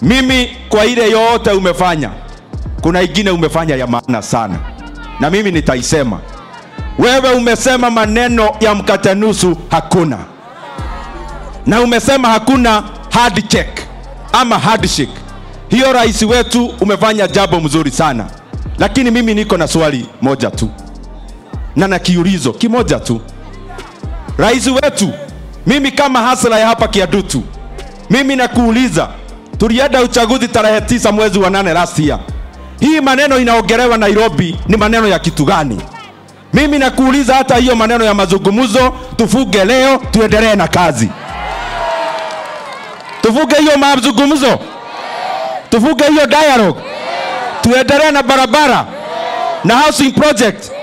mimi kwa ile yote umefanya, kuna ingine umefanya ya maana sana, na mimi nitaisema. Wewe umesema maneno ya mkate nusu hakuna, na umesema hakuna hard check ama handshake. Hiyo rais wetu umefanya jambo mzuri sana, lakini mimi niko na swali moja tu na na kiulizo kimoja tu. Rais wetu, mimi kama hasla ya hapa Kiadutu, mimi nakuuliza, tulienda uchaguzi tarehe tisa mwezi wa nane last year. Hii maneno inaongelewa Nairobi ni maneno ya kitu gani? Mimi nakuuliza, hata hiyo maneno ya mazungumzo tufuge leo, tuendelee na kazi, tufuge hiyo mazungumzo, tufuge hiyo dialogue, tuendelee na barabara na housing project